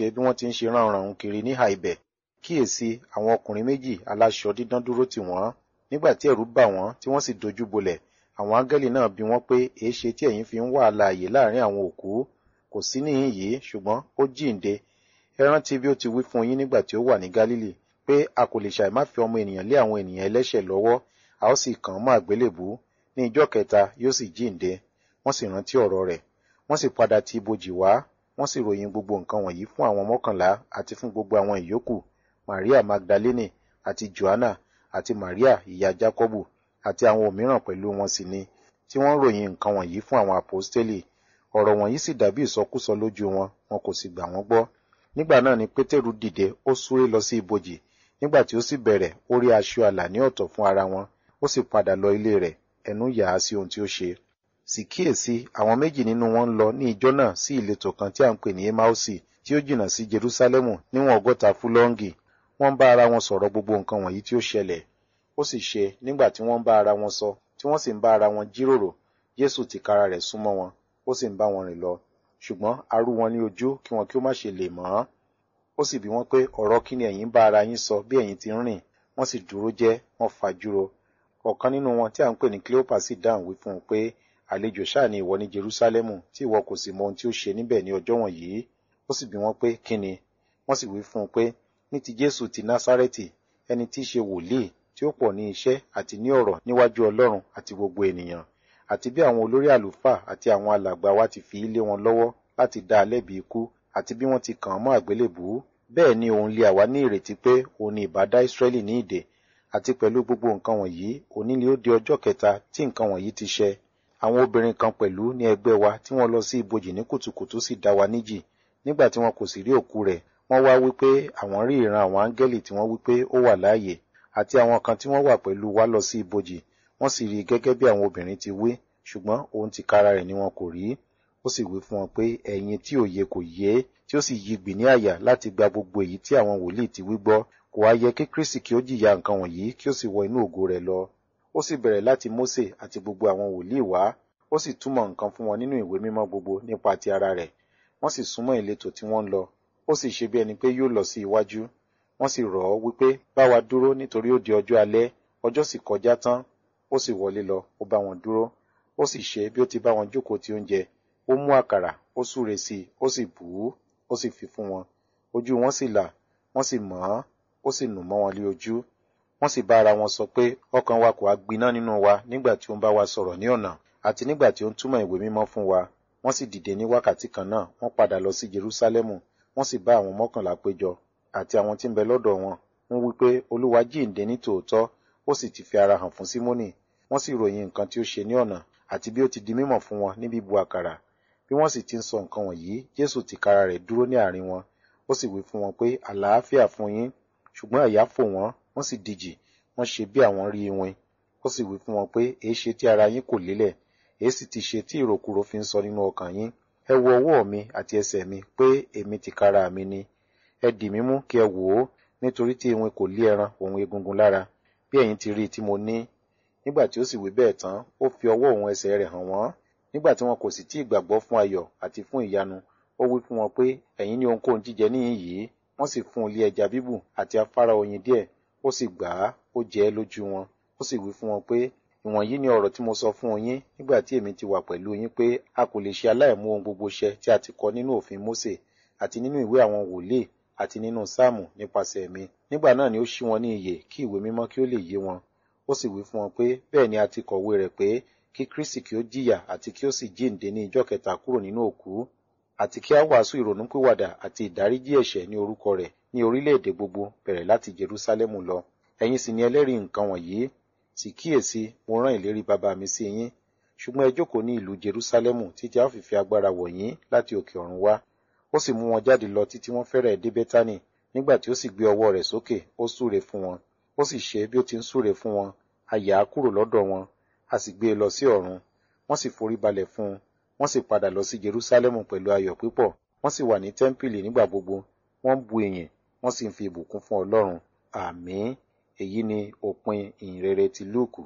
ṣe bí wọ́n ti ń ṣe ránranrun kiri níhà ibẹ̀ kíyèsí àwọn ọkùnrin méjì aláṣọ dídán dúró tì wọ́n nígbà tí ẹ̀rù bà wọ́n tí wọ́n sì dojú bolẹ̀ àwọn áńgẹ́lì náà bi wọ́n pé èéṣe tí ẹ̀yin fi ń wá alààyè láàrin àwọn òkú kò sí níhìn yìí ṣùgbọ́n ó jíǹde ẹ rántí bí ó ti wí fún yín nígbà tí ó wà ní Gálílì pé a kò lè ṣàì má fi ọmọ ènìyàn lé àwọn ènìyàn ẹlẹ́ṣẹ̀ lọ́wọ́ a ó sì kàn án mọ́ àgbélébú ní ìjọ́ kẹta yóò sì jíǹde wọ́n sì rántí ọ̀rọ̀ rẹ̀ wọ́n sì padà ti ibojì wá wọ́n sì ròyìn gbogbo nǹkan wọ̀nyí fún àwọn mọ́kànlá àti fún gbogbo àwọn ìyókù Maria Magdalene àti Joanna àti Maria ìyá Jákọ́bù àti àwọn òmíràn pẹ̀lú wọn sì ni tí wọ́n ròyìn nǹkan wọ̀nyí fún àwọn àpọ́stélì ọ̀rọ̀ wọ̀nyí sì dàbí ìsọkúsọ lójú wọn wọn kò sì gbà wọ́n gbọ́ nígbà náà ni Pétérù dìde ó súré lọ sí ibojì nígbà tí ó sì bẹ̀rẹ̀ ó rí aṣọ àlà ní ọ̀tọ̀ fún ara wọn ó sì padà lọ ilé rẹ̀ ẹnu yà á sí ohun tí ó ṣe sì kíyèsí àwọn méjì nínú wọn ń lọ ní ijọ́ náà sí ìletò kan tí à ń pè ní emausi tí ó jìnnà sí Jerúsálẹ́mù níwọ̀n ọgọ́ta fúlọ́ǹgì wọ́n ń bá ara wọn sọ̀rọ̀ gbogbo nǹkan wọ̀nyí tí ó ṣẹlẹ̀ ó sì ṣe nígbà tí wọ́n ń bá ara wọn sọ tí wọ́n sì ń bá ara wọn jíròrò Jésù tìkára rẹ̀ súnmọ́ wọn ó sì ń bá wọn rìn lọ ṣùgbọ́n a rú wọn ní ojú kí wọn kí ó má ṣe lè mọ̀ ọ́n ó sì bi wọ́n pé ọ̀rọ̀ kí ni ẹ̀yin bá ara yín sọ bí ẹ̀yin ti ń rìn wọ́n sì dúró jẹ́ wọ́n fajúro ọ̀kan nínú wọn tí à ń pè ní Cleopa sì dáhùn wí fún un pé àlejò ṣáà ni ìwọ ní Jerúsálẹ́mù tí ìwọ kò sì mọ ohun tí ó ṣe níbẹ̀ ní ọjọ́ wọ̀nyí ó sì bi wọ́n pé kí ni wọ́n sì wí fún un pé ní ti Jésù ti Násárẹ́tì ẹni tí í ṣe wòlíì tí ó pọ̀ ní iṣẹ́ àti ní ọ̀rọ̀ níwájú Ọlọ́run àti gbogbo ènìyàn àti bí àwọn olórí àlùfáà àti àwọn alàgbà wa ti fi lé wọn lọ́wọ́ láti dá a lẹ́bi ikú àti bí wọ́n ti kàn án mọ́ àgbélébùú bẹ́ẹ̀ ni òun lé àwa ní ìrètí pé òun ni ìbá dá Ísírẹ́lì ní ìdè àti pẹ̀lú gbogbo nǹkan wọ̀nyí òní ni ó di ọjọ́ kẹta tí nǹkan wọ̀nyí ti ṣẹ àwọn obìnrin kan pẹ̀lú ní ẹgbẹ́ wa tí wọ́n lọ sí ibojì ní kùtùkùtù sì dá wa níjì nígbà tí wọn kò sì rí òkú rẹ̀ wọ́n wá wípé àwọn rí ìran àwọn áńgẹ́lì tí wọ́n wípé ó wà láàyè àti àwọn kan tí wọ́n wà pẹ̀lú wa lọ sí ibojì wọ́n sì rí i gẹ́gẹ́ bí àwọn obìnrin ti wí ṣùgbọ́n òun ti kára rẹ̀ ni wọn kò rí ó sì wí fún wọn pé ẹ̀yin tí òye kò yé tí ó sì yigbì ní àyà láti gba gbogbo èyí tí àwọn wòlíì ti wí gbọ́ kò wá yẹ kí Kristi kí ó jìyà nǹkan wọ̀nyí kí ó sì wọ inú ògo rẹ̀ lọ ó sì bẹ̀rẹ̀ láti Mósè àti gbogbo àwọn wòlíì wá ó sì túmọ̀ nǹkan fún wọn nínú ìwé mímọ́ gbogbo nípa ti ara rẹ̀ wọ́n sì súnmọ́ ìletò tí wọ́n ń lọ ó sì ṣe bí ẹni pé yóò lọ sí iwájú wọ́n sì rọ̀ ọ́ wípé bá wa dúró nítorí ó di ọjọ́ alẹ́ ọjọ́ sì kọjá tán ó sì wọlé lọ ó bá wọn dúró ó sì ṣe bí ó ti bá wọn jókòó ti oúnjẹ ó mú àkàrà ó súre sí i ó sì bù ú ó sì fi fún wọn ojú wọn sì là wọ́n sì mọ̀ ọ́n ó sì nù mọ́ wọn lé ojú wọ́n sì bá ara wọn sọ pé ọkàn wa kò á gbiná nínú wa nígbà tí ó ń bá wa sọ̀rọ̀ ní ọ̀nà àti nígbà tí ó ń túmọ̀ ìwé mímọ́ fún wa wọ́n sì dìde ní wákàtí kan náà wọ́n padà lọ sí Jerúsálẹ́mù wọ́n sì bá àwọn mọ́kànlá péjọ àti àwọn tí ń bẹ lọ́dọ̀ wọn wọ́n wí pé Olúwa jíǹde ní tòótọ́ ó sì ti fi ara hàn fún Símónì wọ́n sì ròyìn nǹkan tí ó ṣe ní ọ̀nà àti bí ó ti di mímọ̀ fún wọn ní bíbu àkàrà bí wọ́n sì ti ń sọ nǹkan wọ̀nyí Jésù tìkára rẹ̀ dúró ní àárín wọn ó sì wí fún wọn pé àlàáfíà fún yín ṣùgbọ́n àyà fò wọ́n wọ́n sì dijì wọ́n ṣe bí àwọn rí iwin ó sì wí fún wọn pé èéṣe tí ara yín kò lélẹ̀ èé sì ti ṣe tí ìròkúrò fi ń sọ nínú ọkàn yín ẹ wo ọwọ́ mi àti ẹsẹ̀ mi pé èmi tìkára mi ni ẹ dì mí mú kí ẹ wò ó nítorí tí iwin kò lé ẹran òun egungun lára bí ẹ̀yin ti rí i tí mo ní nígbà tí ó sì wí bẹ́ẹ̀ tán ó fi ọwọ́ òun ẹsẹ̀ rẹ̀ hàn wọ́n nígbà tí wọn kò sì tí ì gbàgbọ́ fún ayọ̀ àti fún ìyanu ó wí fún wọn pé ẹ̀yin ní ohunkóhun jíjẹ níhìn yìí wọ́n sì fún un lé ẹja bíbù àti afárá oyin díẹ̀ ó sì gbà á ó jẹ ẹ́ lójú wọn ó sì wí fún wọn pé ìwọ̀nyí ni ọ̀rọ̀ tí mo sọ fún yín nígbà tí èmi ti wà pẹ̀lú yín pé a kò lè ṣe aláìmú ohun gbogbo ṣẹ tí a ti kọ nínú òfin Mósè àti nínú ìwé àwọn wòlíì àti nínú sáàmù nípasẹ̀ mi nígbà náà ni ó ṣí wọn ní iyè kí ìwé mímọ́ kí ó lè yé wọn ó sì wí fún wọn pé bẹ́ẹ̀ ni a ti kọ̀wé rẹ̀ pé kí Kristi kí ó jìyà àti kí ó sì jíǹde ní ijọ́ kẹta kúrò nínú òkú àti kí a wàásù ìrònúpìwàdà àti ìdáríjì ẹ̀ṣẹ̀ ní orúkọ rẹ̀ ní orílẹ̀-èdè gbogbo bẹ̀rẹ̀ láti Jerúsálẹ́mù lọ ẹ̀yin sì ni ẹlẹ́rìí nǹkan wọ̀nyí sì kíyèsí mo rán ìlérí bàbá mi sí yín ṣùgbọ́n ẹ jókòó ní ìlú Jerúsálẹ́mù títí a ó fi fi agbára wọ̀ yín láti òkè ọ̀run wá ó sì mú wọn jáde lọ títí wọ́n fẹ́rẹ̀ dé Bẹ́tánì nígbà tí ó sì gbé ọwọ́ rẹ̀ sókè ó súre fún wọn ó sì ṣe bí ó ti ń súre fún wọn a yà á kúrò lọ́dọ̀ wọn a sì gbé e lọ sí ọ̀run wọ́n sì forí balẹ̀ fún un wọ́n sì padà lọ sí Jerúsálẹ́mù pẹ̀lú ayọ̀ púpọ̀ wọ́n sì wà ní tẹ́ḿpìlì nígbà gbogbo wọ́n bu ìyìn wọ́n sì ń fi ìbùkún fún Ọlọ́run àmín èyí ni òpin ìhìnrere ti Lúùkù.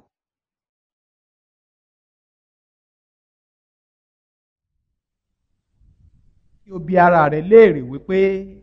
kí o bi ara rẹ léèrè wípé